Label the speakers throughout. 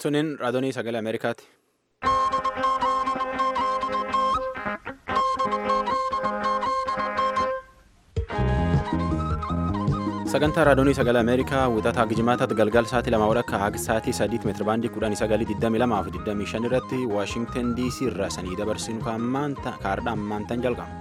Speaker 1: Suniin raadiyoo sagalee Ameerikaati. Sagantaa raadiyoo sagalee Ameerikaa wixataa Gijimaataatti galgala sa'aatii lama walakkaa haga sa'aatii sadiitti meetira baandii kudhanii sagalii digdamii lamaa fi digdamii shan irratti Waashingtan DC irraa sanii dabarsinu kaardhaa ammaantan jalqaba.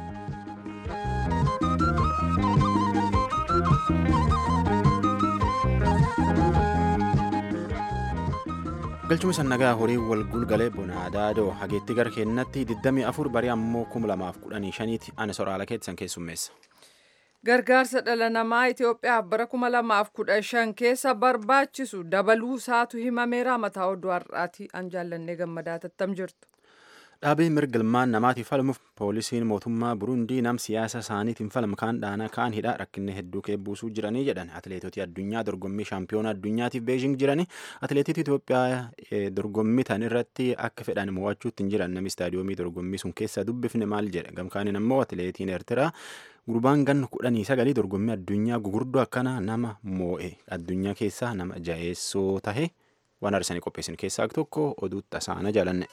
Speaker 1: galchuma sannagaa horii wal gulgalee bonaadaadoo hageetti gara keenyatti 24 barii ammoo 2015 ana soraala keessan keessummeessa.
Speaker 2: Gargaarsa dhala namaa Itoophiyaaf bara 2015 keessa barbaachisu dabaluu isaatu himameera mataa oduu har'aati an jaallannee gammadaa tattam jirtu.
Speaker 1: Dhaabbii mirgilmaan namaatiif falmuuf poolisiin mootummaa Burundii nam siyaasa isaaniitiin falmu kaan dhaanaa kaan hidhaa rakkinni hedduu keebbuusuu jiranii jedhan atileetota addunyaa dorgommii shaampiyoona addunyaatiif beejing jiranii atileetota Itoophiyaa dorgommii tan irratti akka fedhan mo'achuutti hin jiran namni istaadiyoomii dorgommii sun keessa dubbifne maal jedhe gamkaaniin ammoo atileetiin Eertiraa gurbaan ganna kudhanii sagalii dorgommii addunyaa gugurdoo akkana nama moo'e addunyaa keessaa nama jaheessoo tahe waan arsanii qopheessin keessaa tokko oduu tasaana jaalanne.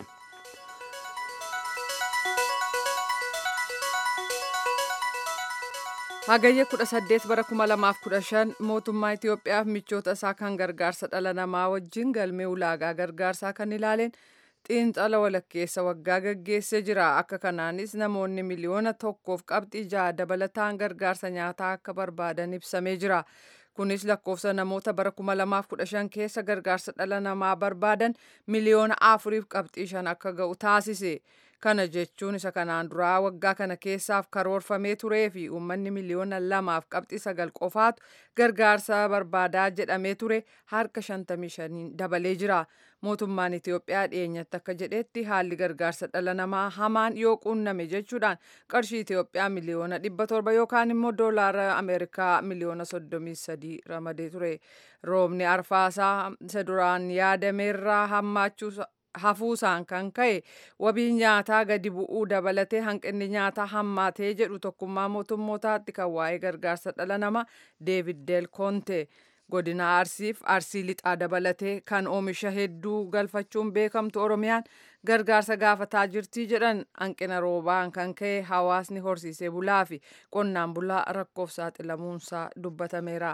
Speaker 2: Hagayya 18 bara 2015 mootummaa Itoophiyaaf michoota isaa kan gargaarsa dhala namaa wajjin galmee ulaagaa gargaarsaa kan ilaaleen xiinxala walakkeessa waggaa gaggeessee jira. Akka kanaanis namoonni miliyoona tokkoof qabxii ja'a dabalataan gargaarsa nyaataa akka barbaadan ibsamee jira. Kunis lakkoofsa namoota bara 2015 keessa gargaarsa dhala namaa barbaadan miliyoona afuriif qabxii shan akka ga'u taasise. Kana jechuun isa kanaan duraa waggaa kana keessaaf karoorfamee turee fi uummanni miliyoona lamaaf qabxii sagal qofaatu gargaarsa barbaadaa jedhamee ture harka 55 dabalee jira. Mootummaan Itoophiyaa dhiyeenyatti akka jedhetti haalli gargaarsa dhala namaa hamaan yoo quunname jechuudhaan qarshii Itoophiyaa miliyoona 700 yookaan immoo doolaara Ameerikaa miliyoona 33 ramadee ture. Roobni arfaasaa isa duraan yaadameerraa hammaachuu hafuusaan kan ka'e wabii nyaataa gadi bu'uu dabalatee hanqinni nyaataa hammaatee jedhu tokkummaa mootummootaatti kan waa'ee gargaarsa dhala namaa deevid del konte godina arsiif arsii lixaa dabalatee kan oomisha hedduu galfachuun beekamtu oromiyaan gargaarsa gaafataa jirtii jedhan hanqina roobaan kan ka'e hawaasni horsiisee bulaa fi qonnaan bulaa rakkoof saaxilamuunsaa dubbatameera.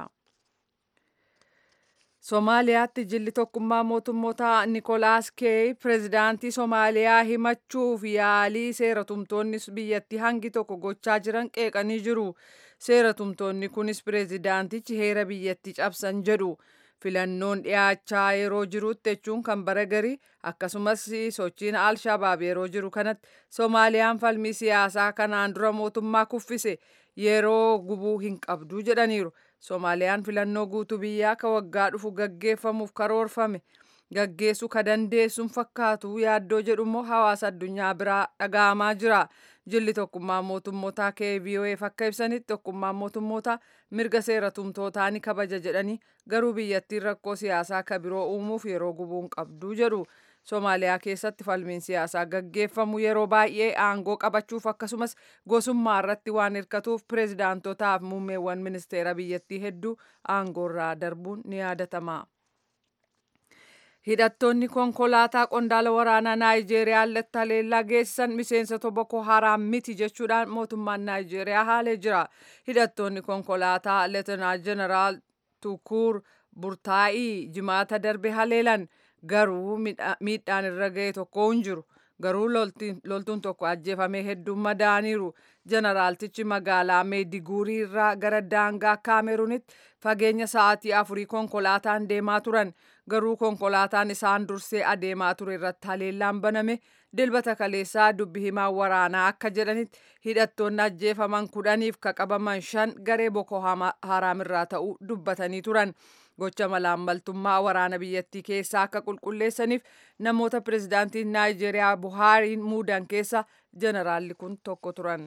Speaker 2: Somaaliyaatti jilli tokkummaa mootummoota Nikolaas Keey pireezidaantii Somaaliyaa himachuuf yaalii seeratumtoonni biyyattii hangi tokko gochaa jiran qeeqanii jiru. Seeratumtoonni kunis pireezidaantichi heera biyyattii cabsan jedhu. Filannoon dhiyaachaa yeroo jirutti jechuun kan bara garii akkasumas sochiin Alshabaab yeroo jiru kanatti Somaaliyaan falmii siyaasaa kanaan dura mootummaa kuffise yeroo gubuu hin qabdu jedhaniiru. Somaaliyaan filannoo guutuu biyyaa ka waggaa dhufu gaggeeffamuuf karoorfame gaggeessuu ka dandeessuun fakkaatu yaaddoo jedhummoo hawaasa addunyaa biraa dhaga'amaa jira. Jilli tokkummaa mootummootaa KVOF akka ibsanitti tokkummaan mootummootaa mirga seera tumtootaa ni kabaja jedhanii garuu biyyattiin rakkoo siyaasaa ka biroo uumuuf yeroo gubuun qabdu jedhu. Somaaliyaa keessatti falmiin siyaasaa gaggeeffamu yeroo baay'ee aangoo qabachuuf akkasumas gosummaa irratti waan hirkatuuf pireezidaantotaaf muummeewwan ministeera biyyattii hedduu aangoorraa darbuun ni yaadatama. Hidhattoonni konkolaataa qondaala waraanaa Naayijeeriyaa haleellaa geessisan miseensota Boko Haram miti jechuudhaan mootummaan Naayijeeriyaa haalee jira. Hidhattoonni konkolaataa Leetenaant Jeneraal Tukur Burtaa'ii jimaata darbe haleelan. garuu miidhaan irra ga'e tokko hin jiru garuu loltuun tokko ajjeefamee hedduun madaaniiru jeneraaltichi magaalaa meediguurii irraa gara daangaa kaameruunitti fageenya sa'aatii afurii konkolaataan deemaa turan garuu konkolaataan isaan dursee adeemaa ture irratti haleellaan baname dilbata kaleessaa dubbi himaa waraanaa akka jedhanitti hidhattoonni ajjeefaman kudhaniif ka qabaman shan garee boko haraam irraa ta'uu dubbatanii turan. gocha malaammaltummaa waraana biyyattii keessaa akka qulqulleessaniif namoota pireezidaantiin naayijeeriyaa buhaariin muudan keessa jeneraalli kun tokko turan.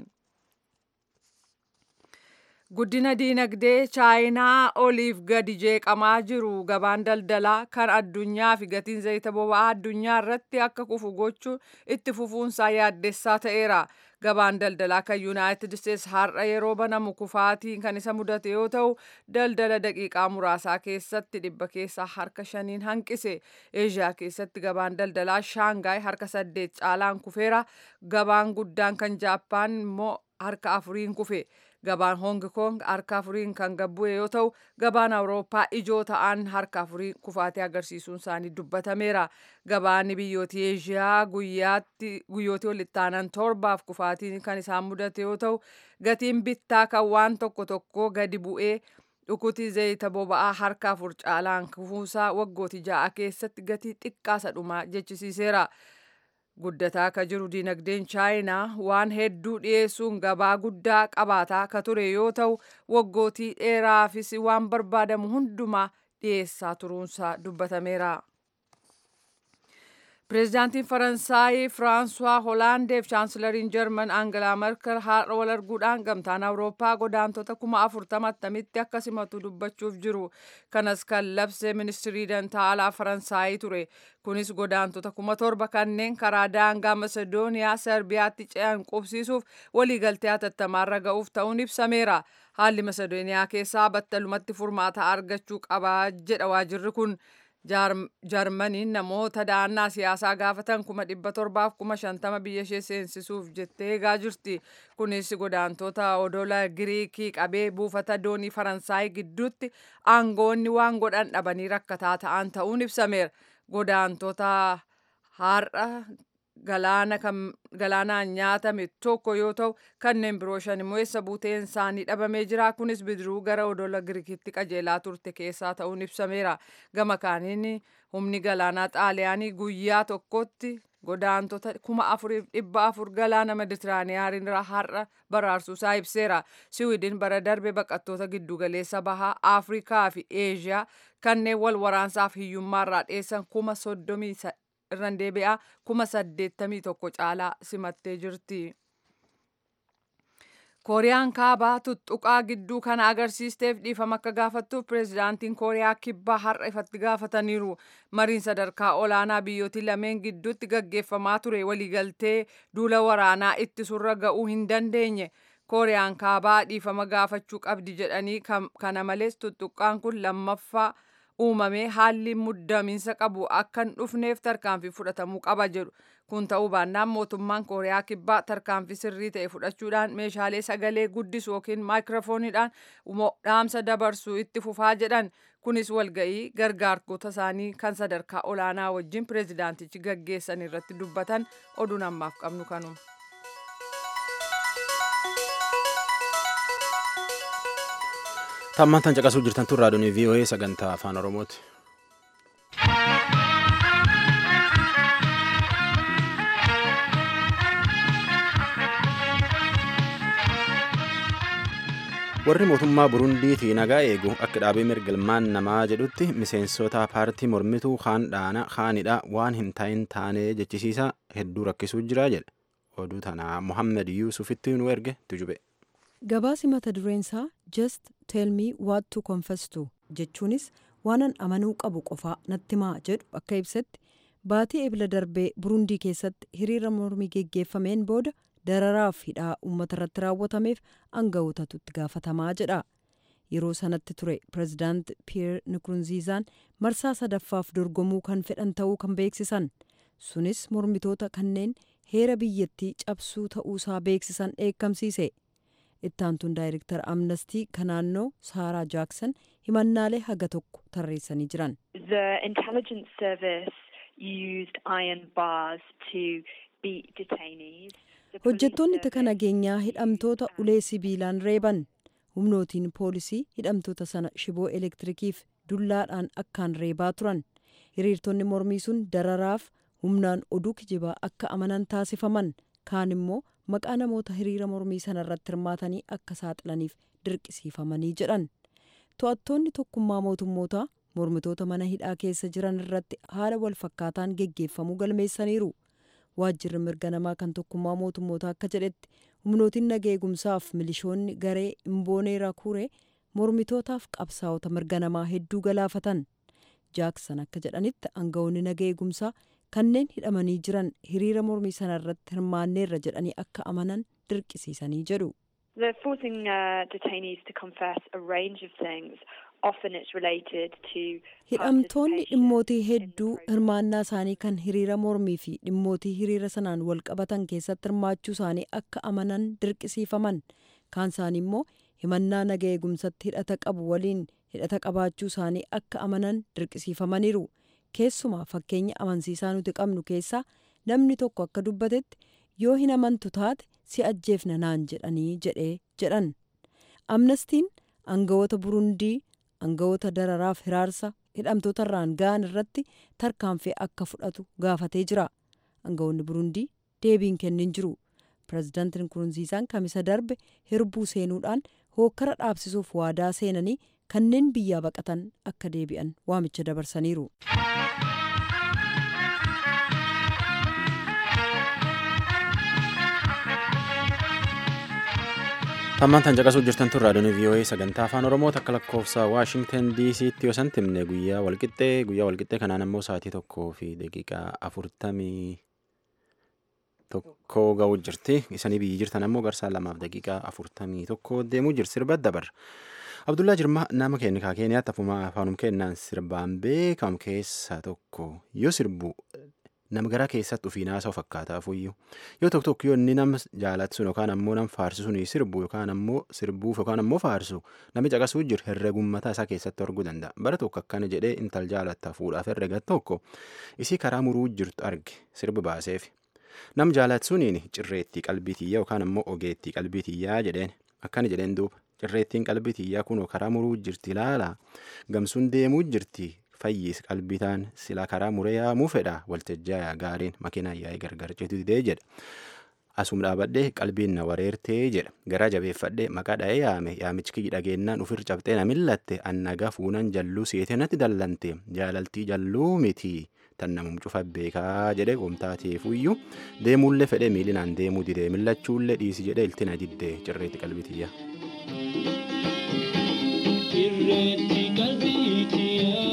Speaker 2: Guddina diinagdee chaayinaa oliif gadi jeeqamaa jiru gabaan daldalaa kan addunyaa fi gatiin zayita boba'aa addunyaa irratti akka kufu gochuun itti fufuunsaa yaaddessaa ta'eera. gabaan daldalaa kan yuunaayitid isteetsi har'a yeroo banamu kufaatiin kan isa mudate yoo ta'u daldala daqiiqaa muraasaa keessatti dhibba keessaa harka shaniin hanqise eeshiyaa keessatti gabaan daldalaa shaangaay harka saddeet caalaan kufeera gabaan guddaan kan jaappaan immoo harka afuriin kufe gabaan hong kong harka afuriin kan gabbu'e yoo ta'u gabaan awurooppaa ijoo ta'an harka afurii kufaatee agarsiisuun isaanii dubbatameera gabaan biyyooti eeshiyaa guyyaatti guyyootii walitti aanan torbaaf kufaatiin kan isaan mudate yoo ta'u gatiin bittaa kan waan tokko tokko gadi bu'ee dhukutii zayita boba'aa harka afur caalaan kufuusaa waggooti ja'a keessatti gatii xiqqaasa dhumaa jechisiiseera. guddataa ka jiru dinagdeen chaayinaa waan hedduu dhiyeessuun gabaa guddaa qabaataa ka ture yoo ta'u waggootii dheeraafis waan barbaadamu hundumaa dhiyeessaa turuunsaa dubbatameera. Pireezidaantiin Faransaay Firaansuwaa Hoolaandeef Chaansilariin Jarman Aangalaa Merkel har'a wal arguudhaan gamtaan Awurooppaa godaantota kuma afurtama attamitti akka simatu dubbachuuf jiru. Kanas kan labse ministirii dantaa alaa Faransaayii ture. Kunis godaantota kuma torba kanneen karaa daangaa Masedooniyaa Serbiyaatti ce'an qubsiisuuf waliigaltee hatattamaarra ga'uuf ta'uun ibsameera. Haalli Masedooniyaa keessaa battalumatti furmaata argachuu qaba jedha waajirri kun. Jarmaniin namoota da'annaa siyaasaa gaafatan kuma dhibba torbaaf kuma shantama biyya ishee seensisuuf jettee eegaa jirti. Kunis godaantota odola Giriikii qabee buufata doonii Faransaay gidduutti aangoonni waan godhan dhabanii rakkataa ta'an ta'uun ibsameera. Godaantota har'a galaanaan nyaatame tokko yoo ta'u kanneen biroo shan immoo eessa buuteen isaanii dhabamee jira kunis bidiruu gara odola girikitti qajeelaa turte keessaa ta'uun ibsameera gama kaaniin humni galaanaa xaaliyaanii guyyaa tokkotti godaantota kuma afuriif dhibba afur galaana meditiraaniyaanirra har'a baraarsuusaa ibseera siwiidin bara darbe baqattoota giddugaleessa bahaa afrikaa fi eeshiyaa kanneen wal waraansaaf hiyyummaarraa dheessan kuma soddomii irraan deebi'aa kuma saddeettamii tokko caalaa simattee jirti. kooriyaan kaabaa tuttuqaa gidduu kana agarsiisteef dhiifama akka gaafattuuf pireezidaantiin kooriyaa kibbaa har'a ifatti gaafataniiru mariin sadarkaa olaanaa biyyooti lameen gidduutti gaggeeffamaa ture waliigaltee duula waraanaa ittisurra ga'uu hin dandeenye kooriyaan kaabaa dhiifama gaafachuu qabdi jedhanii kana malees tuttuqqaan kun lammaffaa uumamee haalli muddamiinsa qabu akka hin dhufneef tarkaanfii fudhatamuu qaba jedhu kun ta'uu baannaan mootummaan kooriyaa kibbaa tarkaanfii sirrii ta'e fudhachuudhaan meeshaalee sagalee guddisu yookiin maayikiroofooniidhaan dhaamsa dabarsuu itti fufaa jedhan kunis walga'ii gargaartota isaanii kan sadarkaa olaanaa wajjin pireezidaantichi gaggeessan irratti dubbatan oduun ammaaf qabnu kanuma.
Speaker 1: Tammaan tan caqasuu jirtan tun raadiyoon VOA sagantaa afaan Oromooti. warri mootummaa burundiitii nagaa eegu akka dhaabee mirgalmaan namaa jedhutti miseensota paartii mormituu kaan dhaana kaanidha waan hin ta'in taanee jechisiisa hedduu rakkisuu jira jedhe oduu tanaa mohammed yuusufitti nu erge tujube.
Speaker 3: gabaasi mata dureensaa just tell me what to confess to jechuunis waanan amanuu qabu qofaa natti maa jedhu akka ibsetti baatii ebila darbee burundii keessatti hiriira mormii geggeeffameen booda dararaaf hidhaa uummata irratti raawwatameef aanga'ootatu itti gaafatamaa jedha yeroo sanatti ture pireezidaant piyeer nikurunziizaan marsaa sadaffaaf dorgomuu kan fedhan ta'uu kan beeksisan sunis mormitoota kanneen heera biyyattii cabsuu ta'uusaa beeksisan dheekkamsiise ittaantuun daayireektar amnestii kan naannoo saaraa jaaksan himannaalee haga tokko tarreessanii jiran.
Speaker 4: The intelligence service used iron bars to beat detainees.
Speaker 3: hojjettoonni tika nageenyaa hidhamtoota ulee sibiilaan reeban humnootiin poolisii hidhamtoota sana shiboo elektirikiif dullaadhaan akkaan reebaa turan hiriirtonni mormii sun dararaaf humnaan oduu kijibaa akka amanan taasifaman kaan immoo maqaa namoota hiriira mormii sana irratti hirmaatanii akka saaxilaniif dirqisiifamanii jedhan to'attoonni tokkummaa mootummootaa mormitoota mana hidhaa keessa jiran irratti haala wal fakkaataan geggeeffamuu galmeessaniiru. waajjirri mirga namaa kan tokkummaa mootummoota akka jedhetti humnootiin naga eegumsaaf milishoonni garee imboonee rakuure mormitootaaf qabsaa'ota mirga namaa hedduu galaafatan jaaksan akka jedhanitti aangawoonni naga eegumsaa kanneen hidhamanii jiran hiriira mormii sanarratti hirmaanneerra jedhanii akka amanan dirqisiisanii jedhu.
Speaker 4: They're forcing uh, detainees to confess a range of things. Often it's related to
Speaker 3: hidhamtoonni dhimmootii hedduu hirmaannaa isaanii kan hiriira mormii fi dhimmootii hiriira sanaan wal qabatan keessatti hirmaachuu isaanii akka amanan dirqisiifaman kaan isaanii immoo himannaa naga eegumsatti hidhata qabu waliin hidhata qabaachuu isaanii akka amanan dirqisiifamaniiru keessumaa fakkeenya amansiisaa nuti qabnu keessaa namni tokko akka dubbatetti yoo hin amantu taate si ajjeefna naan jedhanii jedhee jedhan amnestiin aangawoota burundii aangawoota dararaaf hiraarsa hidhamtoota irraan ga'an irratti tarkaanfii akka fudhatu gaafatee jira aangawoonni burundii deebiin kennin jiru pirezidaantiin nkurunziisaan kamisa darbe hirbuu seenuudhaan hookkara dhaabsisuuf waadaa seenanii kanneen biyyaa baqatan akka deebi'an waamicha dabarsaniiru.
Speaker 1: Tammaan tan caqasuu jirtan tun raadiyoon VOA sagantaa afaan Oromoo takka lakkoofsa Waashingtan DC'tti yoo san timne guyyaa walqixxee guyyaa walqixxee kanaan ammoo sa'aatii tokkoo fi daqiiqaa afurtamii tokkoo ga'uu jirti. Isanii biyyi jirtan ammoo garsaa lamaaf daqiiqaa afurtamii tokko deemuu jirti sirba dabarra. Abdullaa Jirmaa nama keenya kaa Keeniyaatti afuma afaanum kennaan sirbaan beekamu keessaa tokko yoo sirbu nama garaa keessatti ofii naasa'u fakkaata afuyyuu yoo tokko tokko yoo inni nama jaalatu sun yookaan ammoo nama faarsu sun sirbu yookaan ammoo sirbuuf yookaan ammoo faarsu namni caqasuu jiru herregummataa isaa keessatti arguu danda'a bara tokko akkana jedhee intal jaalatta fuudhaaf herrega tokko isii karaa muruu jirtu arge sirbi baaseef nam jaalatu suniin cirreettii qalbii tiyyaa yookaan ammoo ogeettii qalbii tiyyaa jedheen akkana jedheen duuba cirreettiin qalbii tiyyaa kunoo karaa muruu jirti ilaala gamsuun deemuu jirti fayyis qalbitaan sila karaa muree yaamuu fedha waltajjaa gaariin makiinaa yaa'ee gargar ceetu didee jedha. Asum dhaabadhee qalbiin na wareertee jedha. Garaa jabeeffadhee maqaa dha'ee yaame yaamichi kiyyi dhageennaan ufir cabxee na millatte annaga fuunan jalluu seetee natti dallante jaalaltii jalluu miti tan namum cufa beekaa jedhe qomtaateefuyyuu deemuullee fedhee miilinaan deemuu didee millachuullee dhiisi jedhe iltina diddee cirreetti qalbitiyya.
Speaker 5: Irreetti qalbitiyyaa.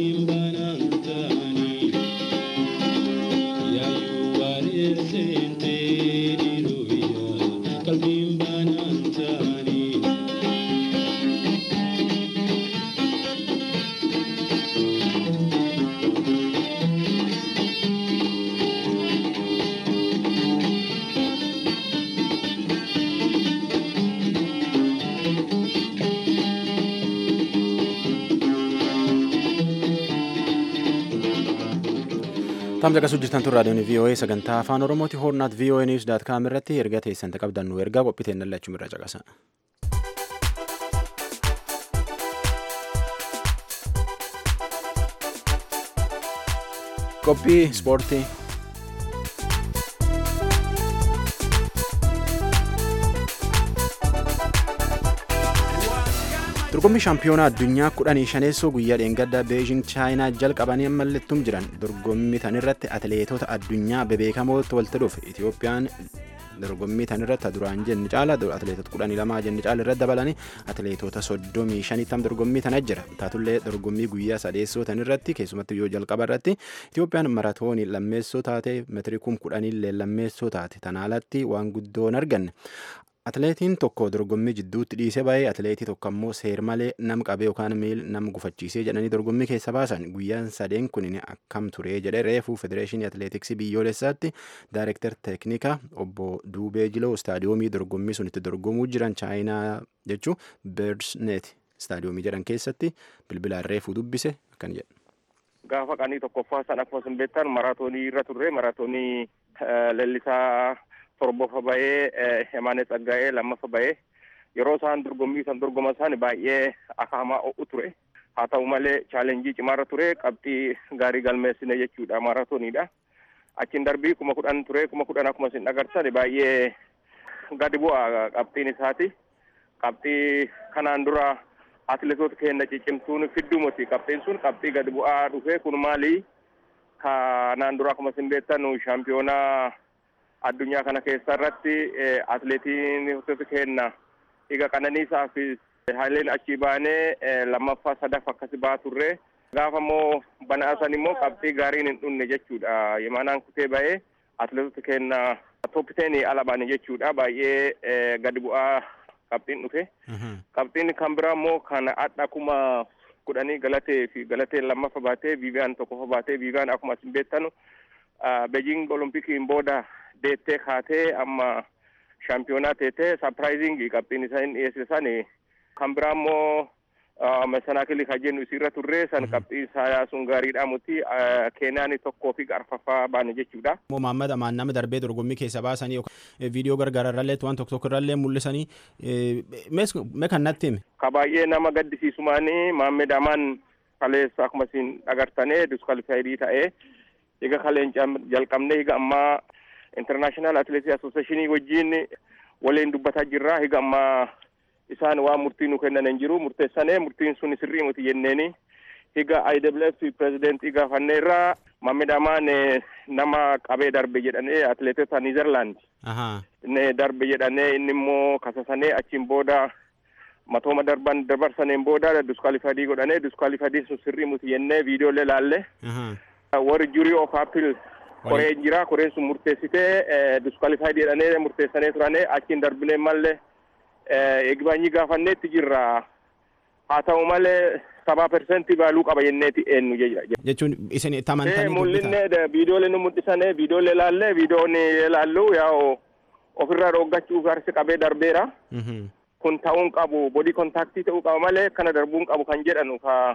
Speaker 5: Sente
Speaker 1: Tamsa qasuu jirtan tun raadiyoon VOA sagantaa afaan Oromooti hoornaat VOA News daat kaam irratti erga teessan qabdan nu ergaa qophiiteen lachuu irra caqasa. Qophii ispoortii. dorgommii shaampiyoonaa addunyaa kudhanii shaneessoo guyyaa dheengaddaa beejing chaayinaa jalqabanii ammallettum jiran dorgommii tanirratti atileetota addunyaa bebeekamootti walitti dhufe itiyoophiyaan dorgommii tanirratti duraan jenni caala atileetota kudhanii lamaa jenni caala irratti dabalanii atileetota soddomii shanittam dorgommii tana jira taatullee dorgommii guyyaa sadeessoo tanirratti keessumatti yoo jalqaba irratti itiyoophiyaan maratoonii lammeessoo taate meetirii kum kudhaniillee lammeessoo taate tanaalatti waan guddoon arganne Atileetiin tokko dorgommii jidduutti dhiisee baay'ee atileetii tokko ammoo seer malee nam qabee yookaan miil nam gufachiisee jedhanii dorgommii keessa baasan guyyaan sadeen kun akkam turee jedhee reefuu federeeshinii atileetiksii biyyoolessaatti daayirektar teeknikaa obbo Duubee Jiloo istaadiyoomii dorgommii sun itti dorgomuu jiran chaayinaa jechuu beersneet istaadiyoomii jedhan keessatti bilbilaan reefuu dubbise akkan jedhu.
Speaker 6: Gaafa qanii tokkoffaa san akkuma isin beektan maraatoonii irra turre maraatoonii leellisaa torbaffaa bahee Hemaanee Tsaggaa'ee lammaffaa bahee yeroo isaan dorgommii san dorgoman isaan baay'ee akaamaa o'u ture. Haa ta'u malee chaalenjii cimaarra ture qabxii gaarii galmeessine jechuudha maraatooniidha. Achiin darbii kuma kudhan ture kuma kudhan akkuma isin agartan baay'ee gadi bu'a qabxiin isaati. Qabxii kanaan dura atileetota keenya ciccimtuun fiddumuti qabxiin sun qabxii gadi bu'aa dhufe kun maali? Kanaan dura akkuma isin beektan shaampiyoonaa addunyaa kana keessa irratti atileetiin keenya egaa qananiisaa fi haaleen achii baanee lammaffaa sadaffaa akkasi baa turre gaafa immoo banaasan immoo qabxii gaariin hin dhunne jechuudha yemanaan kutee ba'ee atileetota keenya tooppiteenii ala baane jechuudha baay'ee gadi bu'aa qabxiin dhufe qabxiin kan biraa immoo kan adha kuma kudhanii galatee fi galateen lammaffaa baatee viiviyaan tokkoffaa baatee viiviyaan akkuma isin beektanu beejing olompikiin booda deettee kaatee amma shaampiyoonaa teetee sapiraayizingii qabxiin isaan dhiyeessisan kan biraa immoo mesanaakilii kan jennu isiirra turre san qabxii isaa sun gaariidha muti keeniyaan tokkoo fi arfaffaa baane jechuudha.
Speaker 1: Maammada maannama darbee dorgommii keessa baasanii viidiyoo gargaararrallee waan tokko tokko irrallee mul'isanii mee kan natti hime.
Speaker 6: Ka baay'ee nama gaddisiisumaanii Maammed Amaan kaleessa akkuma isin agartanii diskwaalifaayidii ta'ee egaa kaleen jalqabnee egaa ammaa international atleetii associationii wajjin waliin dubbataa jirra higa amma isaan waan murtii nu kennan hin jiru murteessanee murtiin sun sirrii miti jenneeni higa IWF pirezidentii gaafanneerra Maammed Amaan nama qabee darbe jedhanii atleetota Niizerlaand ne darbe jedhanii inni immoo kasasanee achiin booda matooma darban dabarsaneen booda diskwaalifaadii godhanii diskwaalifaadii sun sirrii miti jennee viidiyoolee laalle warri jurii of appeal koreen jira koreen sun murteessitee diskwaalifaayid jedhanii murteessanii turanii achiin darbinee mallee eegbaanyii gaafanneetti jirra haa ta'u malee sabaa persentii baaluu qaba jenneeti eenyu
Speaker 1: jechuun isin itti amantanii
Speaker 6: mul'inne viidiyoolee nu mul'isanii viidiyoolee laallee viidiyoon laallu yaa'u ofirraa dhooggachuuf harsi qabee darbeera kun ta'uun qabu bodii kontaaktii ta'uu qaba malee kana darbuun qabu kan jedhanu ka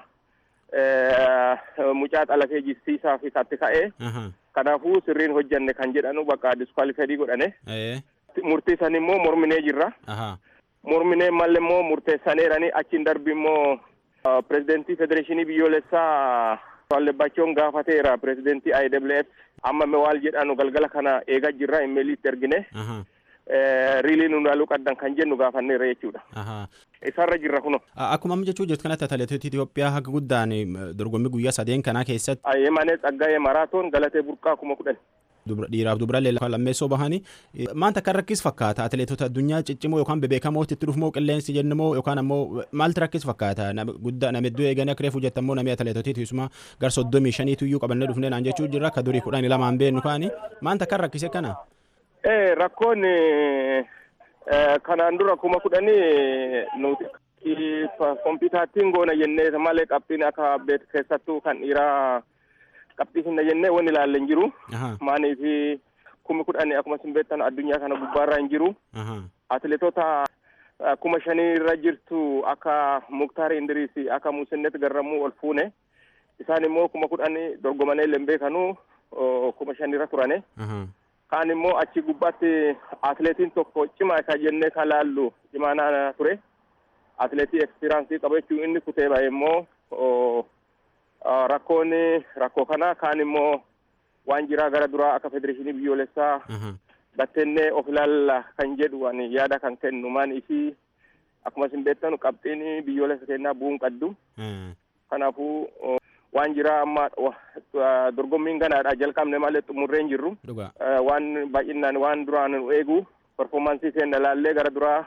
Speaker 6: mucaa xalafee jisiisaa fi katti ka'ee kanaafuu sirriin hojjanne kan jedhanu bakka diskwaalifadii godhane murtii san immoo morminee jirra morminee malle immoo murteessaneerani achiin darbi immoo pirezidentii federeeshinii biyyoolessaa Wallebbachoon gaafateera pirezidentii IWF amma waal jedhanu galgala kana eegaa jirra imeeliitti ergine riilii nu laaluu qaddan kan jennu gaafanneera jechuudha. Isarra jirra kuno.
Speaker 1: Akkuma amma jechuu jirtu kanatti atileetota Itoophiyaa haga guddaan dorgommii guyyaa sadeen kanaa keessatti.
Speaker 6: Yemanee Tsaggaayee Maraatoon galatee burqaa kuma kudhan.
Speaker 1: Dhiiraaf dubarallee lammeessoo bahanii maanta kan rakkis fakkaata atileetota addunyaa ciccimoo yookaan bebeekamootti itti dhufumoo qilleensi jennumoo yookaan ammoo maaltu rakkis fakkaata guddaa nama iddoo eeganii akka reefu jettammoo namni atileetotii tiisuma gar soddomii shaniitu iyyuu qabannee dhufnee naan jechuu jirra akka durii kudhanii lamaan beennu kaani maanta kan rakkise kana.
Speaker 6: Ee rakkoon kanaan dura kuma kudhanii nuti kompiitaattiin goona jennee malee qabxiin akka beeku keessattuu kan dhiiraa qabxii hinna jennee wanni ilaalle hin jiru. Maanii fi kuma kudhanii akkuma isin beektan addunyaa kana gubbaarra hin jiru. Atileetota kuma shanii irra jirtu akka Muktaar Indiriisi akka Musinnet Garramuu ol fuune isaan immoo kuma kudhanii dorgomanii illee hin beekanu kuma shanirra turane. Kaan immoo achi gubbaatti atileetiin tokko cimaa isa jennee kan laallu cimaanaa ture. Atileetii ekspiraansii qabu jechuun inni kutee ba'e immoo rakkoon rakkoo kana kaan immoo waan jiraa gara duraa akka federeeshinii biyyoolessaa battennee of ilaalla kan jedhu ani yaada kan kennu maan isii akkuma isin beektanu qabxiin biyyoolessa kennaa bu'uun qaddu. Kanaafuu waan jiraa amma dorgommiin ganaadha jalqabne malee xumurree hin jirru. Waan baay'inaan waan duraan eegu performaansii keenya laallee gara duraa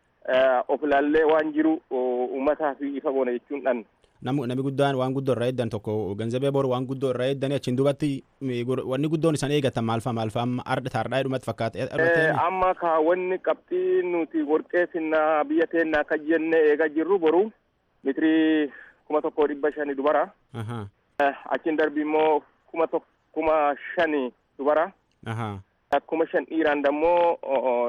Speaker 6: of ilaallee waan jiru uummataa fi ifa goone jechuun dhan.
Speaker 1: Namni guddaan waan guddoo irraa eegdan tokko ganzabee boru waan guddoo irraa eegdan achiin duubatti wanni guddoon isaan eegatan maalfaa maalfaa amma arda taardhaa dhumatti fakkaata.
Speaker 6: Amma ka wanni qabxii nuti warqee finnaa biyya teennaa kan jenne eegaa jirru boru mitirii kuma tokko dhibba shani dubara. Achiin darbi immoo kuma kuma shani dubara. Akkuma shan dhiiraan dammoo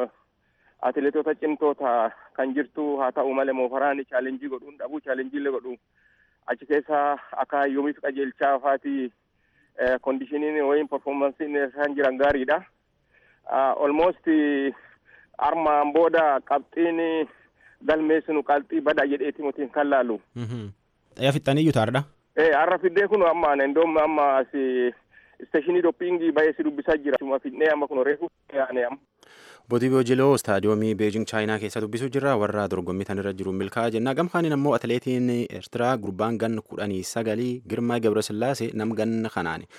Speaker 6: atileetota cimtoota kan jirtu haa ta'u malee moofaraan chaalenjii godhuun dhabuu chaalenjiillee godhu achi keessa akka yoomiif qajeelchaa faati kondishiniin wayin performansiin isaan jiran gaariidha. Almost armaan booda qabxiin galmeessinu qalxii badaa jedheeti mutiin kan laalu.
Speaker 1: Xayyaa fixxaniyyuu taardha.
Speaker 6: Ee har'a fiddee kun amma endoom amma as isteeshinii doppiingii baay'ee si dubbisaa jira. Suma fidnee amma kun reefu yaane amma.
Speaker 1: Booti Boojiloo istaadiyoomii Beejing Chaayinaa keessa dubbisuu jirra warra dorgommii tanirra jiru milkaa'aa jenna. Gamkaaniin ammoo atileetiin Eertiraa gurbaan ganna kudhanii sagalii Girmaa Gabrasillaasee nam ganna kanaani.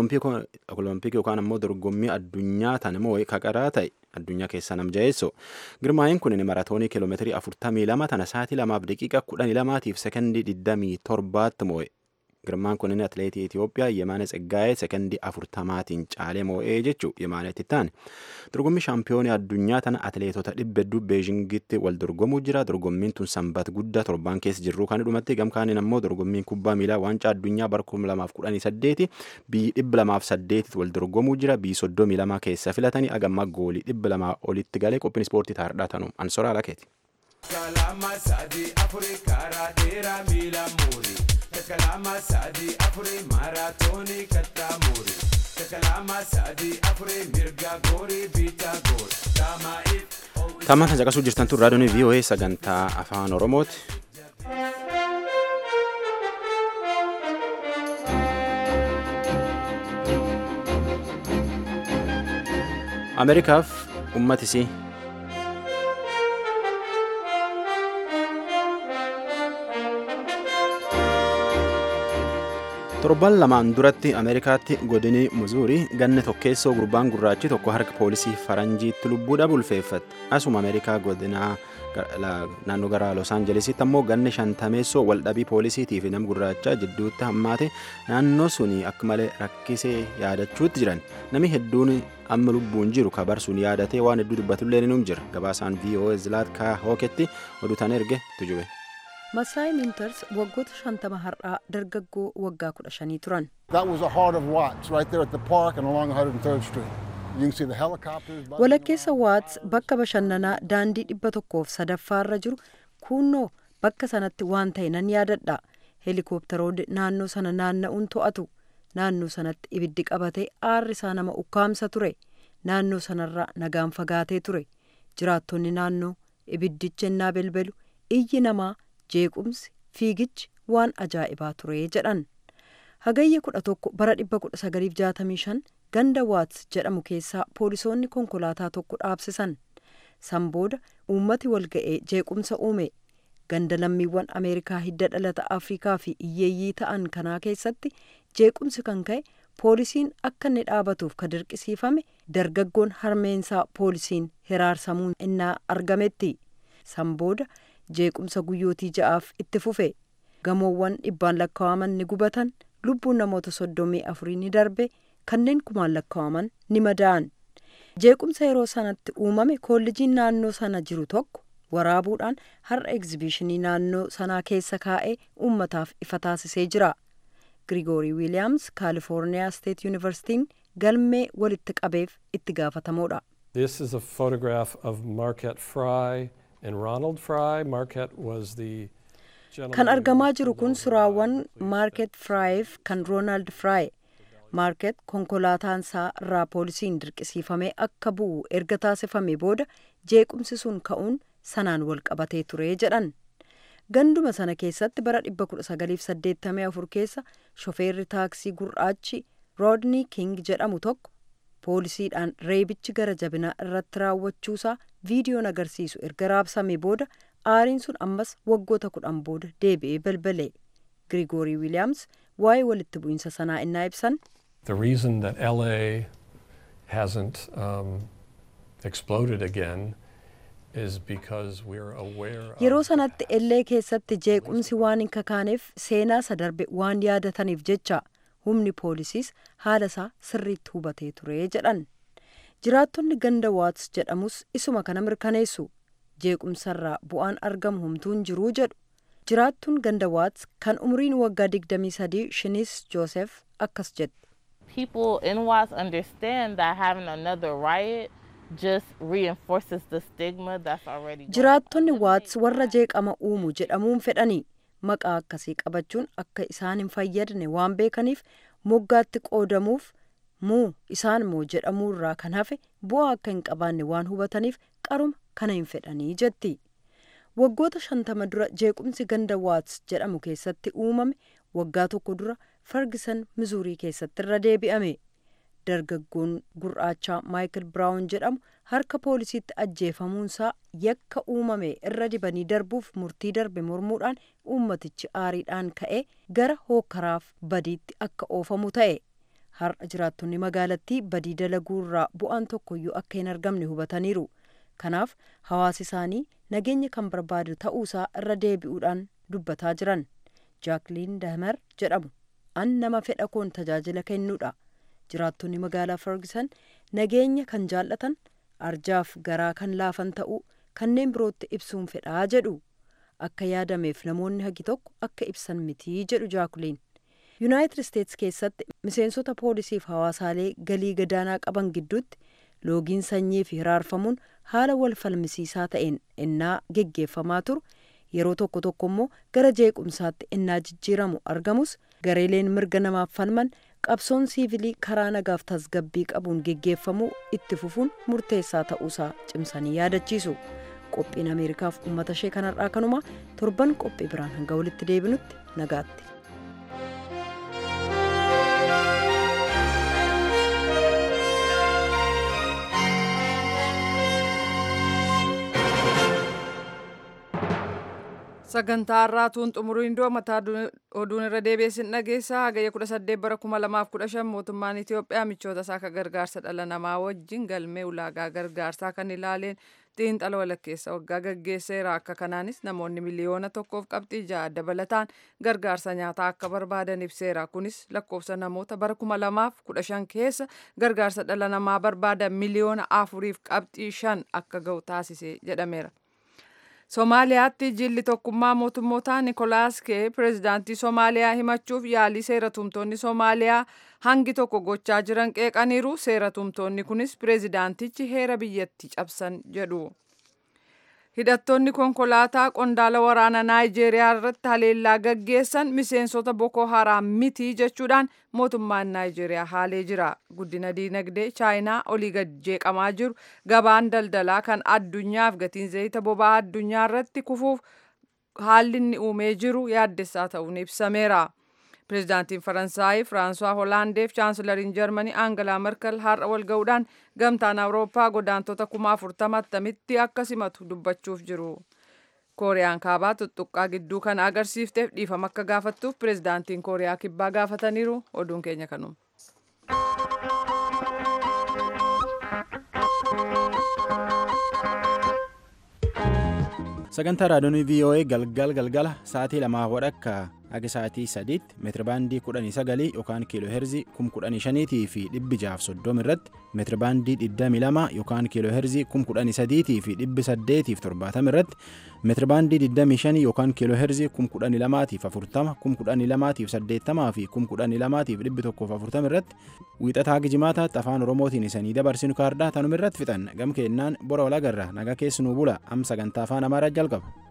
Speaker 1: Olompik yookaan ammoo dorgommii addunyaa tanmoo kaqaraa ta'e addunyaa keessa nam jaheessoo. Girmaayin kun maratoonii kiiloomeetirii afurtamii lama tana sa'aatii lamaaf daqiiqa kudhanii lamaatiif sekondii digdamii torbaatti moo'e. Girmaan kunin atileetii Itoophiyaa Yemaana Tsaggaayee sekondii afurtamaatiin caalee moo'ee jechuu Yemaanetti taane. Dorgommii shaampiyoonii addunyaa tana atileetota dhibba hedduu Beejingitti wal dorgomuu jira. Dorgommiin tun sanbata guddaa torbaan keessa jirru kan dhumatti gamkaaniin ammoo dorgommiin kubbaa miilaa waancaa addunyaa bara kuma lamaaf kudhanii saddeeti biyyi dhibba lamaaf saddeetitti wal dorgomuu jira. Biyyi soddomii lama keessa filatanii agamma goolii dhibba lamaa olitti galee qophiin ispoortii taardhaa tanu ansoraa lakeeti. Kalama sadii afurii karaa dheeraa miila muurii. Takalama sadii afurii maaraatoonii kattaa muurii. Takalama sadii afurii mirga goorii biitaa goor. Daamaa'iif. Tammaan kan caqasuu jirtan tun raadiyoon VOA sagantaa afaan Oromooti. Ameerikaaf uummatisii. torban lamaan duratti ameerikaatti godini muzuurii ganna tokkeessoo gurbaan gurraachi tokko harka poolisii faranjiitti lubbuudha bulfeeffatte asuma ameerikaa godinaa naannoo gara los aanjelesitti ammoo ganna shantameessoo waldhabii poolisiitii fi nam gurraachaa jidduutti hammaate naannoo suni akka malee rakkisee yaadachuutti jiran nami hedduun amma lubbuun jiru kabarsuun yaadatee waan hedduu dubbatullee ni jira gabaasaan voa zilaatkaa hooketti oduutaan erge tujube.
Speaker 3: Masaayi Minters waggoota shantama har'aa dargaggoo waggaa kudha shanii turan.
Speaker 7: That was the heart of Watts, right there at the park and along 103rd Street. You can see the helicopters.
Speaker 3: Walakkeessa Watts bakka bashannanaa daandii dhibba tokkoof sadaffaarra jiru kunnoo bakka sanatti waan ta'e nan yaadadha. Helikoophtaroonni naannoo sana naanna'uun to'atu. Naannoo sanatti ibiddi qabatee aarri isaa nama ukkaamsa ture. Naannoo sanarraa nagaan fagaatee ture. Jiraattonni naannoo ibiddichi ennaa belbelu iyyi namaa jeequmsi fiigichi waan ajaa'ibaa ture jedhan hagayya kudha tokko bara dhibba kudha sagaliif jaatamii shan ganda waats jedhamu keessaa poolisoonni konkolaataa tokko dhaabsisan san booda uummati walga'ee jeequmsa uume ganda lammiiwwan ameerikaa hidda dhalata afrikaa fi iyyeeyyii ta'an kanaa keessatti jeequmsi kan ka'e poolisiin akka inni dhaabatuuf ka dirqisiifame dargaggoon harmeensaa poolisiin hiraarsamuun innaa argametti san booda jeequmsa guyyootii ja'aaf itti fufe gamoowwan dhibbaan lakkaa'aman ni gubatan lubbuun namoota soddomii afurii ni darbe kanneen kumaan lakkaa'aman ni madaa'an jeequmsa yeroo sanatti uumame koollejiin naannoo sana jiru tokko waraabuudhaan har'a egzibiishinii naannoo sanaa keessa kaa'ee uummataaf ifa taasisee jira grigoorii wiiliyaams kaalifoorniyaa steet yuunivarsitiin galmee walitti qabeef itti gaafatamoodha.
Speaker 8: This is a photograph of Marquette Fry and Ronald Fry. Marquette was the
Speaker 3: kan argamaa jiru kun suraawwan maarket firaayiif kan roonaald firaay maarket konkolaataansaa irraa poolisiin dirqisiifamee akka bu'u erga taasifame booda jeequmsi sun ka'uun sanaan wal qabatee ture jedhan ganduma sana keessatti bara 1984 keessa shofeerri taaksii gurraachi roodnii king jedhamu tokko poolisiidhaan reebichi gara jabinaa irratti raawwachuusaa viidiyoon agarsiisu erga raabsame booda aariin sun ammas waggoota kudhan booda deebi'ee balbale grigoorii wiiliyaams waa'ee walitti bu'iinsa sanaa innaa ibsan
Speaker 8: The reason that LA hasn't um, exploded again is because we're aware of
Speaker 3: yeroo sanatti ellee keessatti jeequmsi waan hin kakaaneef seenaa isa darbe waan yaadataniif jecha humni poolisiis haala isaa sirriitti hubatee ture jedhan jiraattonni ganda waats jedhamus isuma kana mirkaneessu jeequmsarraa bu'aan argamu humtuun jiruu jedhu jiraattuun ganda waats kan umriin waggaa 23 shinis joosef akkas jedhe
Speaker 9: people in Watts understand that having another riot just reinforces the stigma that's already going
Speaker 3: jiraattonni
Speaker 9: on.
Speaker 3: waats warra jeeqama uumu jedhamuun fedhanii maqaa akkasii qabachuun akka isaan hin fayyadne waan beekaniif moggaatti qoodamuuf muu isaan moo jedhamuurraa kan hafe bu'aa akka hin qabaanne waan hubataniif qaruma kana hin fedhanii jetti waggoota shantama dura jeequmsi ganda waats jedhamu keessatti uumame waggaa tokko dura fargisan mizuurii keessatti irra deebi'ame dargaggoon gurraachaa maayikil biraawun jedhamu harka poolisiitti ajjeefamuunsaa yakka uumame irra dibanii darbuuf murtii darbe mormuudhaan uummatichi aariidhaan ka'e gara hookkaraaf badiitti akka oofamu ta'e har'a jiraattonni magaalattii badii dalaguurraa bu'aan tokkoyyuu akka hin argamne hubataniiru kanaaf hawaasi isaanii nageenya kan barbaadu ta'uusaa irra deebi'uudhaan dubbataa jiran jaakliin dahmer jedhamu an nama fedha koon tajaajila kennuudha jiraattonni magaalaa ferguson nageenya kan jaallatan arjaaf garaa kan laafan ta'uu kanneen birootti ibsuun fedhaa jedhu akka yaadameef namoonni hagi tokko akka ibsan mitii jedhu jaakuliin yuunaayitid isteets keessatti miseensota poolisiif hawaasaalee galii gadaanaa qaban gidduutti loogiin sanyii fi hiraarfamuun haala wal falmisiisaa ta'een innaa geggeeffamaa turu yeroo tokko tokko immoo gara jeequmsaatti innaa jijjiiramu argamus gareeleen mirga namaaf falman qabsoon siivilii karaa nagaaf tasgabbii qabuun geggeeffamuu itti fufuun murteessaa ta'uusaa cimsanii yaadachiisu qophiin ameerikaaf uummata ishee kanarraa kanuma torban qophii biraan hanga walitti deebinutti nagaatti.
Speaker 2: sagantaa har'aatuun xumuriin dura mataa oduun irra deebiisin dhageessa hagayya 18 bara 2015 mootummaan Itoophiyaa michoota isaa akka gargaarsa dhala namaa wajjin galmee ulaagaa gargaarsaa kan ilaaleen xiinxala walakkeessa waggaa gaggeesseera akka kanaanis namoonni miliyoona tokkoof qabxii ja'a dabalataan gargaarsa nyaataa akka barbaadan ibseera kunis lakkoofsa namoota bara 2015 keessa gargaarsa dhala namaa barbaadan miliyoona afuriif qabxii shan akka ga'u taasise jedhameera. Somaaliyaatti jilli tokkummaa mootummootaa Nikolaas Kee pireezidaantii Somaaliyaa himachuuf yaalii seeratumtoonni Somaaliyaa hangi tokko gochaa jiran qeeqaniiru. Seeratumtoonni kunis pireezidaantichi heera biyyattii cabsan jedhu. Hidhattoonni konkolaataa qondaala waraanaa Naayijeeriyaa irratti haleellaa gaggeessan miseensota Boko Haram miti jechuudhaan mootummaan Naayijeeriyaa haalee jira. Guddina diinagdee Chaayinaa olii gad jeeqamaa jiru gabaan daldalaa kan addunyaaf gatiin zayita boba'aa addunyaa irratti kufuuf haalli inni uumee jiru yaaddessaa ta'uun ibsameera. Pireezidaantiin Faransaay Firaansuwaa Hoolaandeef Chaansılariin Jarmanii Aangalaa Merkel har'a wal ga'uudhaan gamtaan Awurooppaa godaantota kuma afurtama attamitti akka simatu dubbachuuf jiru. Kooriyaan kaabaa tuttuqqaa gidduu kana agarsiifteef dhiifama akka gaafattuuf pireezidaantiin Kooriyaa kibbaa gaafataniiru oduun keenya kanuma.
Speaker 1: sagantaa raadiyoonii voa galgal galgala sa'aatii lamaa wadhakka haga sa'aatii sadiitti meetirabaandii kudhanii sagalii yookaan kiiloo heerzii kum kudhanii shaniitii fi dhibbi jaaf soddom irratti meetirabaandii digdamii lama yookaan kiiloo heerzii kum kudhanii sadiitii fi dhibbi saddeetiif torbaatam irratti meetirabaandii digdamii shanii yookaan kiiloo heerzii kum kudhanii lamaatiif afurtama kum kudhanii lamaatiif saddeettamaa fi kum kudhanii lamaatiif dhibbi tokkoof afurtam irratti wiixataa gijimaataatti afaan oromootiin isanii dabarsinu kaardaa tanuma irratti fixan gam keennaan bora walagarra nagaa keessanuu bula am sagantaa afaan amaaraa jalqaba.